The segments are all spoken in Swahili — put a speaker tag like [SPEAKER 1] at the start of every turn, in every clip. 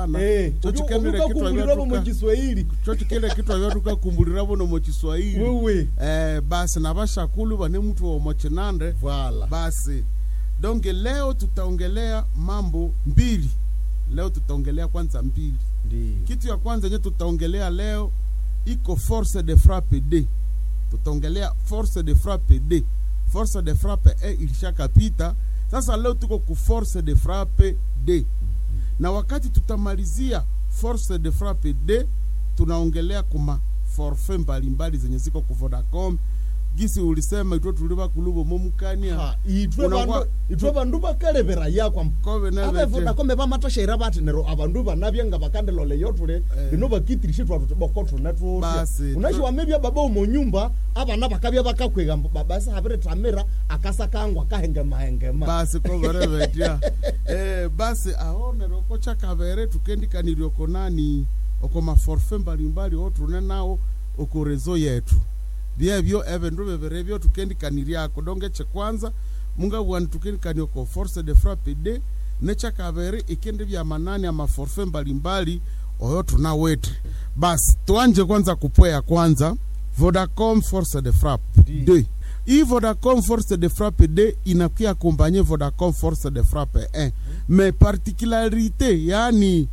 [SPEAKER 1] hapana
[SPEAKER 2] Eh,
[SPEAKER 1] chochi
[SPEAKER 2] uju-
[SPEAKER 1] kendele kitu
[SPEAKER 2] ukakumbuliramo mu
[SPEAKER 1] avyotuka
[SPEAKER 2] Kiswahili
[SPEAKER 1] chochi kile kitu avyotukakumbuliravo nomo chiswahili
[SPEAKER 2] wewe
[SPEAKER 1] eh, basi na vashakulu vane mtu womo chinande
[SPEAKER 2] vala
[SPEAKER 1] basi donge leo tutaongelea mambo mbili leo tutaongelea kwanza mbili
[SPEAKER 2] ndio
[SPEAKER 1] kitu ya kwanza yenye tutaongelea leo iko force de frappe d tutaongelea force de frappe d force de frappe e ilishakapita sasa leo tuko ku force de frappe d na wakati tutamalizia force de frappe d tunaongelea kuma forfait mbalimbali zenye ziko ku vodacom gisi ulisema itwe tuliva kuluvo momukania
[SPEAKER 2] Ha, itwe
[SPEAKER 1] Unakuwa-
[SPEAKER 2] bandu itwe bandu bakalevera yakwa
[SPEAKER 1] kove neve
[SPEAKER 2] avevodakome vamatashera vati nero avandu vanavya nga vakandelole yotule vino vakitirishe twatu boko tune tutya
[SPEAKER 1] Basi,
[SPEAKER 2] unaxiwamevya baba umonyumba avana vakavya vakakwega babasi haviri tamira akasakangwa kahengema
[SPEAKER 1] basi koverevetya eh, basi aonere oko chakavere tukendikaniri oko nani oko maforfe mbalimbali otrune nawo oko rezo yetu vyevyo evindu vivirevyo tukendikaniryako donge chekwanza mungavwani tukendikani oko force de frappe d nechakavere ikindi vya manani amaforfe mbalimbali oyo tunawete basi tuanje kwanza kupweya kwanza vodacom force de frappe d hii vodacom force de frappe d inakuya akompanye vodacom force de frappe 1 mais particularité yani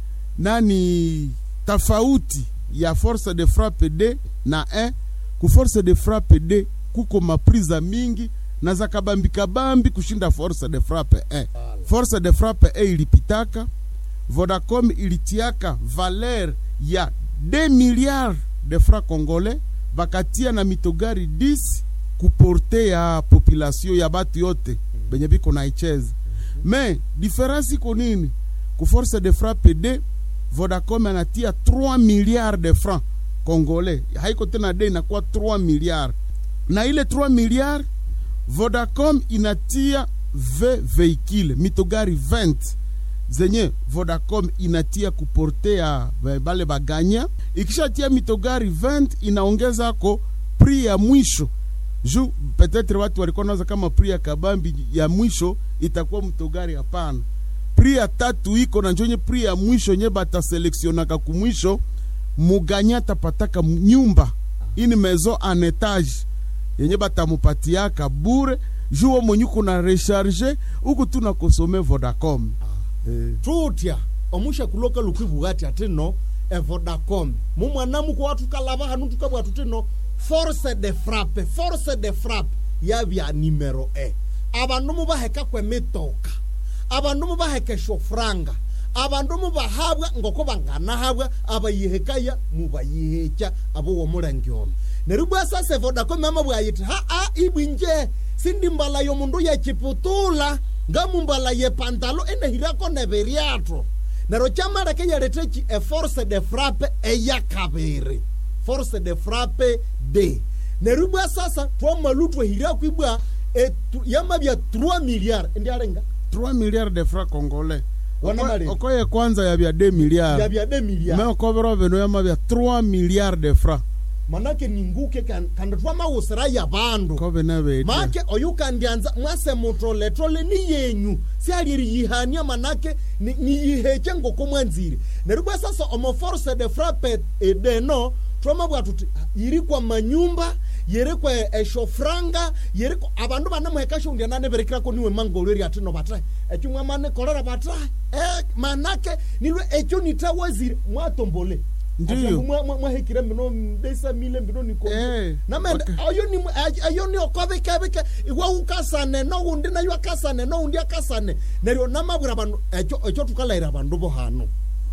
[SPEAKER 1] nani tofauti ya force de frappe d na 1 ku force de frappe d kuko mapriza mingi na za kabambikabambi kushinda force de frappe 1 force de frappe 1 ilipitaka vodacom ilitiaka valer ya 2 milliards de francs congolais bakatia na mitogari 10 kuporte ya population ya batu yote benye biko naicheza me diferensi iko nini ku force de frappe d vodacom anatia 3 milliards de francs congolais haiko tena d inakuwa 3 milliards na ile 3 milliards vodacom inatia v veikile mitogari 20 zenye vodacom inatia kuportea ba- bale baganya ikishatia mitogari 20 inaongezako pri ya mwisho ju petetre watu walikuwa nawaza kama pri ya kabambi ya mwisho itakuwa mtogari hapana pri ya tatu iko na njonye pri ya mwisho nye bataseleksionaka kumwisho muganya tapataka m- nyumba ini mezo en etage yenye batamupatiaka bure juwo mwenye kuna recharge uku tuna kosome vodacom eh.
[SPEAKER 2] tutya omusha kuloka lukwibugati ati no evodacom mumwana muko watukalava hanu tukabwa tutino force de frappe force de frappe yavya nimero e avandu muvaheka kwemitoka avandu muvaheka shofranga avandu muvahabwa ngoko vanganahabwa abayihekaya mubayihekya avo womulengyolo neryo bwa sasa vodacom ama bwayiti haa ibwinje sindi mbala yomundu yechiputula ngamumbala yepantalo enehirako neviryatho neryo kyamaleke yalethechi eforce de frappe eyakaviri force de frappe d neryo bwa sasa twamalu twehirako ibwa etu- yamabya 3 milliard indialenga
[SPEAKER 1] 3 milliards de francs congolais
[SPEAKER 2] Wana
[SPEAKER 1] Oko-
[SPEAKER 2] malini?
[SPEAKER 1] okoye kwanza yabya 2 milliards
[SPEAKER 2] yabya 2 milliard
[SPEAKER 1] me okobera veno yamabya 3 milliards de francs
[SPEAKER 2] manake ninguke kan- kandi twamawusira yabandu
[SPEAKER 1] kobe navetya
[SPEAKER 2] make oyu kandianza mwase mutoletole ni yenyu sialiri yihania manake ni- niyihekye ngoko mwanzire neryo bwa sasa omo force de frappe edeno twamabwa tuti ah, yiri kwa manyumba yiri kwa eshofranga yiri kwa abandu banamuheka shundia naneberekirako niwe mangolweri ati no batae ekyo mwamane kolera batae eh, manake nilwe ekyo nitawazire mwatombole
[SPEAKER 1] Ndiyo.
[SPEAKER 2] Ati mwa- mwa- mwahekire mbino mbesa mile mbino nikomi
[SPEAKER 1] Eh,
[SPEAKER 2] namende
[SPEAKER 1] okay.
[SPEAKER 2] ayo ni ay- ayo ni okovekeveke iwe ukasane noundi nayo akasane noundi akasane neryo namabwira bandu ekyo ekyo tukalaira bandu bo hano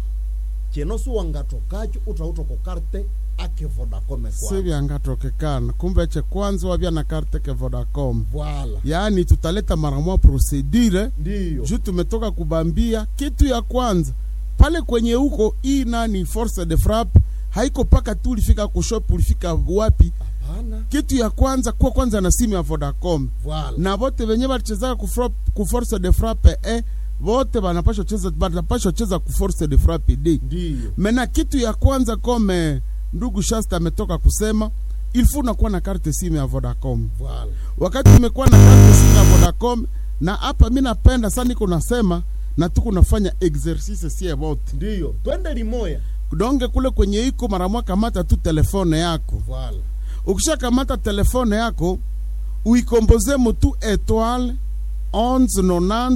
[SPEAKER 2] kino siwangatokakyo utautoka karte ake vodacom kwa
[SPEAKER 1] sivyangatokekana kumbe che kwanza wavya na karte ke vodacom
[SPEAKER 2] vala
[SPEAKER 1] yaani tutaleta mara moja procedure
[SPEAKER 2] ndiyo
[SPEAKER 1] juu tumetoka kubambia kitu ya kwanza pale kwenye huko hii nani force de frappe haiko paka tu ulifika kushop ulifika wapi
[SPEAKER 2] hapana
[SPEAKER 1] kitu ya kwanza kuwa kwanza na simu ya vodacom
[SPEAKER 2] vala
[SPEAKER 1] na vote venye balichezaka ku frap- ku force de frappe e vote banapashwa cheza banapashwa cheza ku force de frappe d
[SPEAKER 2] ndiyo
[SPEAKER 1] mena kitu ya kwanza kome ndugu shasta ametoka kusema ilfu unakuwa na karte simu ya vodacom
[SPEAKER 2] vala
[SPEAKER 1] wakati umekuwa na karte simu ya vodacom na hapa mi napenda sana niko nasema na tuko nafanya exercice sie wote
[SPEAKER 2] ndiyo twende limoya
[SPEAKER 1] donge kule kwenye iko mara moja kamata tu telefone yako
[SPEAKER 2] voilà
[SPEAKER 1] ukishakamata telefone yako uikomboze mutu etoile 1190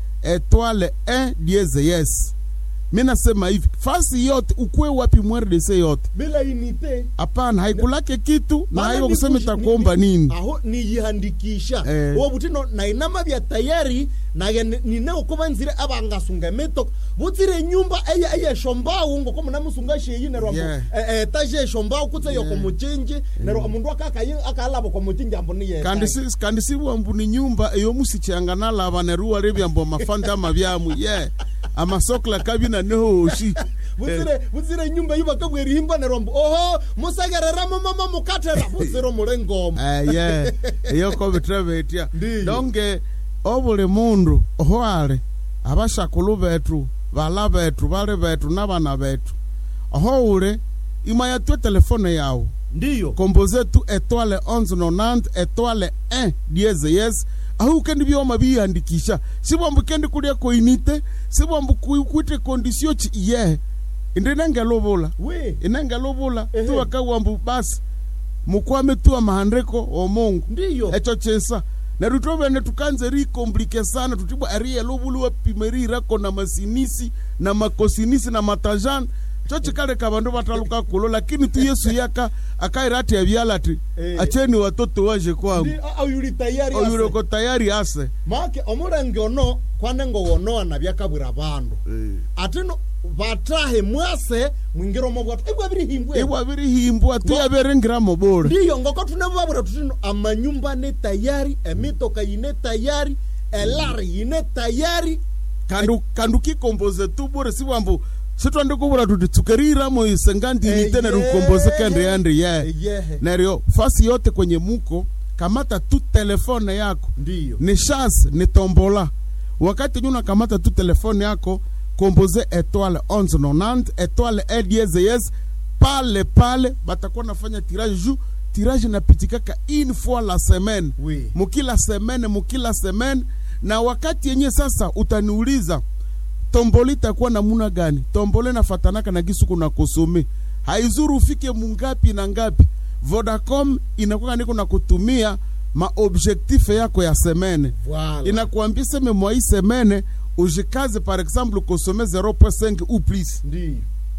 [SPEAKER 1] etoile 1 dieze yes mi nasema hivi fasi yote ukwe wapi mrdc yote
[SPEAKER 2] bila inite
[SPEAKER 1] hapana haikulake kitu na
[SPEAKER 2] Maana
[SPEAKER 1] haiko
[SPEAKER 2] ni
[SPEAKER 1] kusema
[SPEAKER 2] kushi-
[SPEAKER 1] itakuomba
[SPEAKER 2] ni-
[SPEAKER 1] nini
[SPEAKER 2] aho niyihandikisha
[SPEAKER 1] Eh.
[SPEAKER 2] uwo butino nainama bya tayari naye nine ukuba nzire abangasunga emitoka butsire nyumba eye eye shombawu ngoko munamusunga sheyi nerwa
[SPEAKER 1] Yeah.
[SPEAKER 2] etaje shombawu kutse yoko
[SPEAKER 1] Yeah.
[SPEAKER 2] muchinji nerwa omundu akakayi akalabo kwa muchinji ambo niye
[SPEAKER 1] kandi si kandi sibwambu ni nyumba eyo musichanga nalava neruwa rebyambo mafanda ama byamu ye amasokla kabina nehoshi
[SPEAKER 2] butsire butsire nyumba yubakabwera ihimba nerwa mbu oho musegereramo mama mukatera butsire omulengoma
[SPEAKER 1] ye eyo kobitra betya
[SPEAKER 2] Ndiyo.
[SPEAKER 1] donge obuli mundu ohwale abashakulu betu bala betu bali betu nabana betu oho ule imaya twe telefone yawo
[SPEAKER 2] ndiyo
[SPEAKER 1] komboze tu etoile 1190 etoile 1 dieze yes ahu kendi byoma biyandikisha sibwambu kendi kulia koinite sibwambu ku- kwite kondisio chi ye indi nengelubula
[SPEAKER 2] we
[SPEAKER 1] inengelubula
[SPEAKER 2] Ehe.
[SPEAKER 1] tuwakawambu basi mukwame tu amahandiko omungu
[SPEAKER 2] ndiyo
[SPEAKER 1] echo chesa neryo tovene tukanze rikomplike sana tutibwa ariyelubuliwa pimerirako na masinisi na makosinisi na matajani cho chikaleka vandu vataluka kulo lakini tu yesu yaka akaira ati avyala ati
[SPEAKER 2] Eh.
[SPEAKER 1] acheni watoto waje kwangu
[SPEAKER 2] Ndi- a- ayuli tayari ase.
[SPEAKER 1] oyuleko tayari ase
[SPEAKER 2] make omulenge ono kwanengo wonoana byakabwira bandu ati no batahe mwase mwingire omo bwatu ibwa birihimbwe
[SPEAKER 1] ibwa birihimbwa tuyaberengiramo bora
[SPEAKER 2] ndiyo ngoko tunababwira tutino amanyumba ne tayari emitoka yine tayari elari yine tayari
[SPEAKER 1] kandu kandu kikomboze tu bora sibwambu sitwandikubura tuti tsukeriramo isengandinite
[SPEAKER 2] Eh,
[SPEAKER 1] neryo
[SPEAKER 2] yeah.
[SPEAKER 1] ukomboze kende yandi ye
[SPEAKER 2] eyehe
[SPEAKER 1] neryo fasi yote kwenye muko kamata tu telefone yako
[SPEAKER 2] ndiyo
[SPEAKER 1] ni chance ni tombola wakati nyuna kamata tu telefone yako komboze etoile 1190 etoile ediezes pale pale batakuwa nafanya tirage ju tirage napitikaka une fois la semaine
[SPEAKER 2] Oui.
[SPEAKER 1] mukila semaine mukila semaine na wakati yenye sasa utaniuliza tomboli itakuwa namuna gani tomboli nafatanaka na gisu kuna kosome haizuru ufike mungapi na ngapi vodacom inakuwa niko na kutumia maobjektife yako ya semene
[SPEAKER 2] Voilà.
[SPEAKER 1] inakuambia seme mwa hii semene ujikaze par exemple kosome 0.5 ou plus
[SPEAKER 2] ndiyo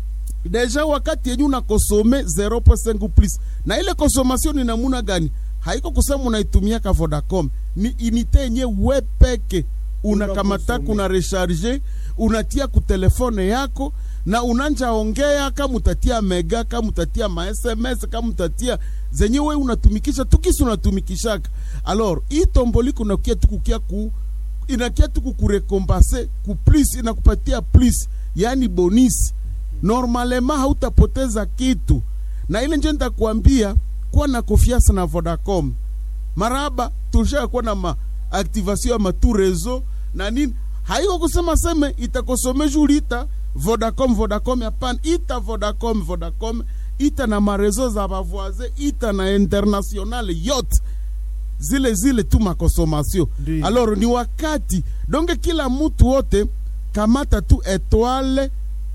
[SPEAKER 1] deja wakati yenye unakosome 0.5 ou plus na ile consommation ni namuna gani haiko kusema unaitumia ka vodacom ni inite yenye we peke unakamataka
[SPEAKER 2] Unakosome.
[SPEAKER 1] una recharge unatia ku telefone yako na unanja ongea kama utatia mega kama utatia ma sms kama utatia zenye we unatumikisha tukisi unatumikishaka alors hii tomboli kunakia tukukia ku inakia tu kukurekompase ku plus inakupatia plus yani bonisi normalema hautapoteza kitu na ile nje nitakwambia kuwa na confiance na vodacom maraba tulisha kuwa na maaktivation ya matu rezo na nini haiko kusema seme itakosomesha ulita vodacom vodacom hapana ita vodacom vodacom ita na marezo za bavoise ita na internationale yote zile zile tu makonsomation
[SPEAKER 2] Ndiyo.
[SPEAKER 1] alors ni wakati donge kila mtu wote kamata tu etoile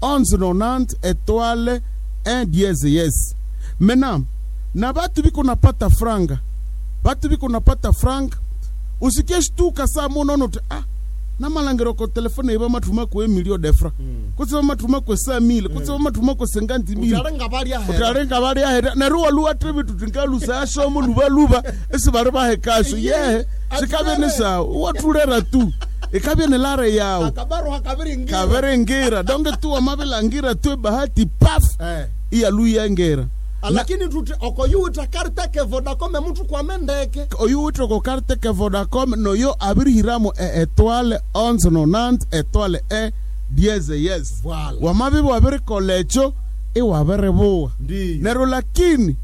[SPEAKER 1] 1190 etoile 1 dieze yes maintenant na batu biko napata franga batu biko napata franga usikie shtuka saa munono ti ah namalangiro ko telefone iba matuma kwe milio defra
[SPEAKER 2] Mm.
[SPEAKER 1] kutsiba matuma kwe sa mile kutsiba matuma kwe senganti mile
[SPEAKER 2] utarenga bali ahera
[SPEAKER 1] utarenga bari ahera neruwa luwa tribi tutingalusa ashomo luba luba esi bari bahe kasho
[SPEAKER 2] Yeah.
[SPEAKER 1] yehe shikabe ni
[SPEAKER 2] Atulere.
[SPEAKER 1] sawa watulera tu ikabe ni lare yawo
[SPEAKER 2] akabaro hakabiri ngira
[SPEAKER 1] kaverengira donge tu wamabilangira tu bahati paf
[SPEAKER 2] eh
[SPEAKER 1] iyaluyengera
[SPEAKER 2] lakini tuti okoyuta kariteke vodacom emuntu kwamendeke
[SPEAKER 1] oyu witoko karte ke vodacom no yo abirihiramo e etoile 1190 etoile e dieze yes
[SPEAKER 2] Voilà.
[SPEAKER 1] wamabibi wabirikolecho iwabiribuwa
[SPEAKER 2] ndiyo
[SPEAKER 1] nero lakini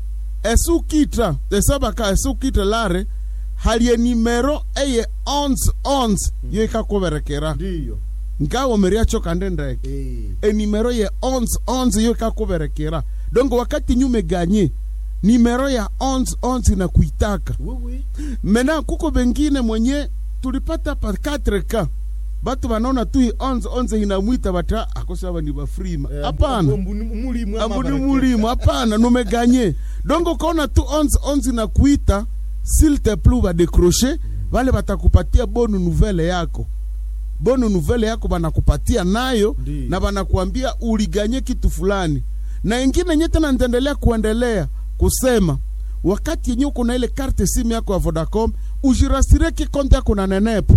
[SPEAKER 1] esukita esabaka esukita lare halie nimero eye 1111 yo ikakuberekera
[SPEAKER 2] ndiyo
[SPEAKER 1] nkawomeriacho kande ndeke
[SPEAKER 2] eh
[SPEAKER 1] enimero ye 1111 yo ikakuberekera donc wakati nyume ganye nimero ya 1111 na kuitaka
[SPEAKER 2] wewe
[SPEAKER 1] mena kuko bengine mwenye tulipata pa 4k batu banaona tu hii onze onze inamwita bata akosaba ni bafrima
[SPEAKER 2] Eh,
[SPEAKER 1] hapana
[SPEAKER 2] ambu- ambu- mulimu ama
[SPEAKER 1] ambuni
[SPEAKER 2] barakete.
[SPEAKER 1] mulimu hapana numeganye donc ukaona tu onze onze na kuita s'il te plu badecroche vale batakupatia bonu nouvelle yako bonu nouvelle yako banakupatia nayo
[SPEAKER 2] Ndiyo.
[SPEAKER 1] na banakuambia uliganye kitu fulani na ingine nye tena nitaendelea kuendelea kusema wakati yenye uko na ile karte simu yako ya vodacom ujirasire kikonte yako na nenepa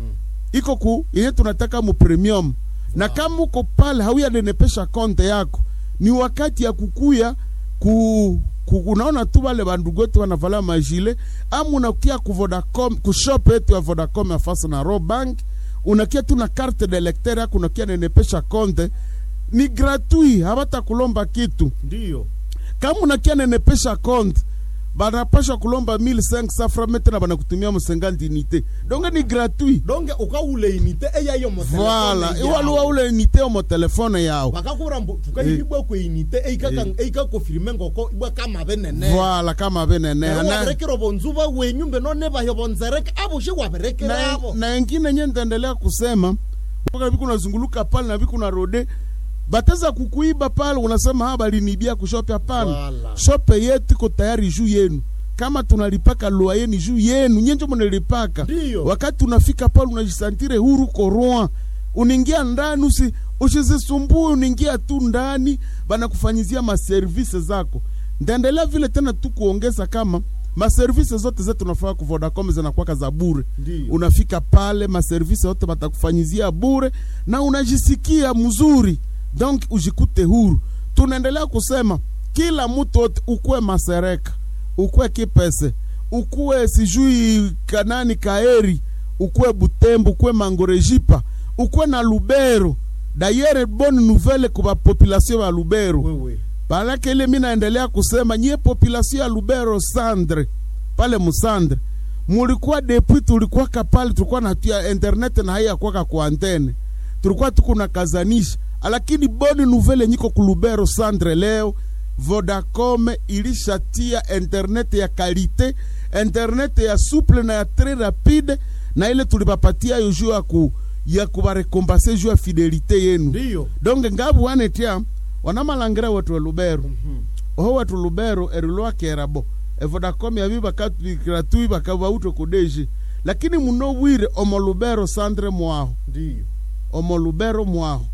[SPEAKER 1] iko ku yenye tunataka mu premium na kama uko pale hauyanenepesha konte yako ni wakati ya kukuya ku, ku unaona tu wale bandugu wetu wanavala majile ama unakia ku Vodacom ku shop yetu ya Vodacom ya fasa na Robank unakia tu na carte de lecteur yako unakia nenepesha konte ni gratuit habata kulomba kitu
[SPEAKER 2] ndiyo
[SPEAKER 1] kama unakia nenepesha konte banapasha kulomba 1500 francs na banakutumia msengandi unité donc ni gratuit
[SPEAKER 2] donge ukaule inite eyayo
[SPEAKER 1] voilà iwaluwa ule unité omo telefone yao
[SPEAKER 2] bakakura mbu tukahibwa kwe inite eikakofirime ngoko ibwa kama benene
[SPEAKER 1] voilà kama beneneha na,
[SPEAKER 2] waberekera bonzuba wenyu mbe none bayo bonzereke abushe waberekera
[SPEAKER 1] na,
[SPEAKER 2] abo
[SPEAKER 1] na ingine nye nitaendelea kusema mpaka viku unazunguluka pale na viku na rode bateza kukuiba pale unasema ha balinibia kushope hapana
[SPEAKER 2] Voilà.
[SPEAKER 1] shope yetu iko tayari juu yenu kama tunalipaka lua yeni juu yenu nyenjo munalipaka
[SPEAKER 2] Ndiyo.
[SPEAKER 1] wakati unafika pale unajisantire huru koroi uningia ndani usi usizisumbue uningia tu ndani banakufanyizia maservise zako ndaendelea vile tena tu kuongeza kama maservise zote zetu tunafaa ku Vodacom zinakuwaka za bure
[SPEAKER 2] Ndiyo.
[SPEAKER 1] unafika pale maservise yote batakufanyizia bure na unajisikia mzuri donc ujikute huru tunaendelea kusema kila mtu wote ukuwe masereka ukuwe kipese ukuwe sijui kanani kaeri ukuwe butembo ukuwe mangorejipa ukuwe na lubero dayere bonne nouvelle kuba population ya lubero
[SPEAKER 2] wewe
[SPEAKER 1] Balake ile mi naendelea kusema nyie population ya Lubero Sandre pale Musandre mulikuwa depuis tulikuwa kapale tulikuwa natia internet na haya kwaka kwa antene tulikuwa tukuna kazanisha lakini boni nouvelle nyiko ku Lubero Sandre leo Vodacom ilishatia internet ya kalite internet ya souple na ya très rapide na ile tulipapatia yo juu ya ku ya kubarekompase juu ya fidelite yenu
[SPEAKER 2] ndiyo
[SPEAKER 1] donge ngabu wanetia wanamalangire wetu elubero oho wetu lubero erilwakerabo evodacom yabi bakatubikira bakabautre kudeji lakini muno bwire omo lubero sandre mwaho
[SPEAKER 2] ndiyo
[SPEAKER 1] omo lubero mwaho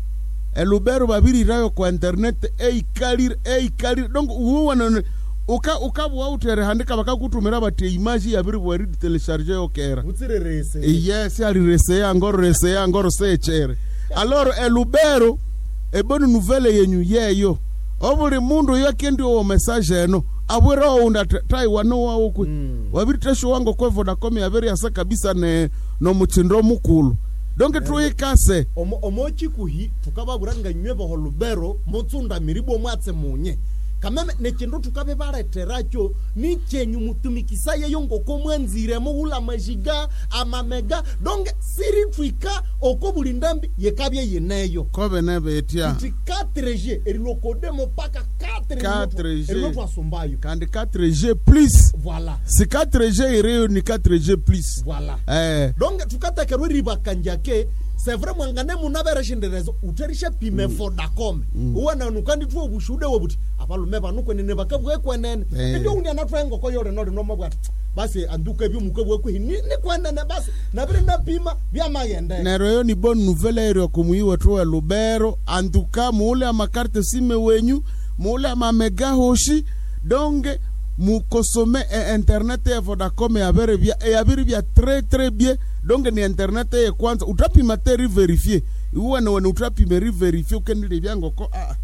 [SPEAKER 1] elubero babirirayo kwa internet eikalire eikalire donc uwanane uka ukabwautere handika bakakutumira bati imaji yabiri bweridi telecharge yokera
[SPEAKER 2] utsirerese
[SPEAKER 1] yes alireseya ngoro reseya ngoro sechere aloro elubero eboni nouvelle yenyu yeyo obuli mundu yakendi owo message eno abwere ounda taiwano wawokwe
[SPEAKER 2] Mm.
[SPEAKER 1] wabiri tesho wango kwe vodacom yabere yasa kabisa ne nomuchindo mukulu donke tuikase
[SPEAKER 2] omo omochikuhi tukababura nga nywe boho lubero mutsunda miribo mwatse munye kameme nechindu tukabe baleteracho ni chenyu mutumikisa yeyo ngoko mwanzire muhula majiga amamega donge siri twika oko buli ndambi yekabye yeneyo
[SPEAKER 1] kobe nebetia
[SPEAKER 2] nti 4g erilokodemo paka
[SPEAKER 1] 4G.
[SPEAKER 2] erilotwasumbayo
[SPEAKER 1] kandi 4g plus
[SPEAKER 2] voilà
[SPEAKER 1] si 4g ireyo ni 4g plus
[SPEAKER 2] voilà
[SPEAKER 1] eh,
[SPEAKER 2] donge tukatekerwa ribakanjake sevre mwangane munabereshinderezo uterishe pime vodacom uwana nukandi tuwo bushude wobuti abalume banukwenene bakabwekwenene
[SPEAKER 1] Eh.
[SPEAKER 2] indio undi anatwaengoko yore nori nomabwati basi anduka ebyo mukabwekwihi ni ni kwenene basi nabiri napima byamagende
[SPEAKER 1] nero yo ni bonne nouvelle ero kumuyiwa tu wa lubero antuka muule amakarte sime wenyu muule amamega hoshi donge mukosome e internet ya vodacom yabere bya yabiri bya très très bien donge ni internet ye kwanza utapima te riverifie uwene wene utapime riverifie ukendile byangoko ah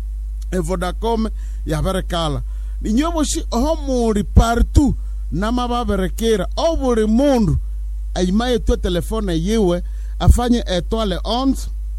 [SPEAKER 1] e vodacom yabere kala ninyoboshi oho muri partout namababerekera o buli mundu aimaye tue telefone yiwe afanye etoile 11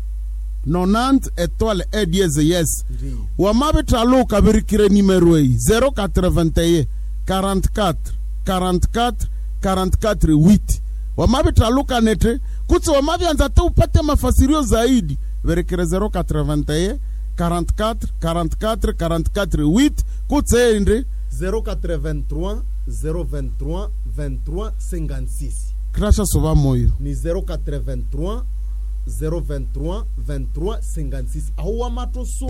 [SPEAKER 1] 90 etoile e dieze yes
[SPEAKER 2] Ndiyo.
[SPEAKER 1] wamabitaluka birikire nimero eyi 081 44 44 44 8 wamabitaluka nete kutsi wamabyanza te upate mafasirio zaidi birikire 081 44 44 44 8 kutsi ende
[SPEAKER 2] 083 023 23 56
[SPEAKER 1] krasha soba moyo
[SPEAKER 2] ni 083 023 23 56 aho wa matoso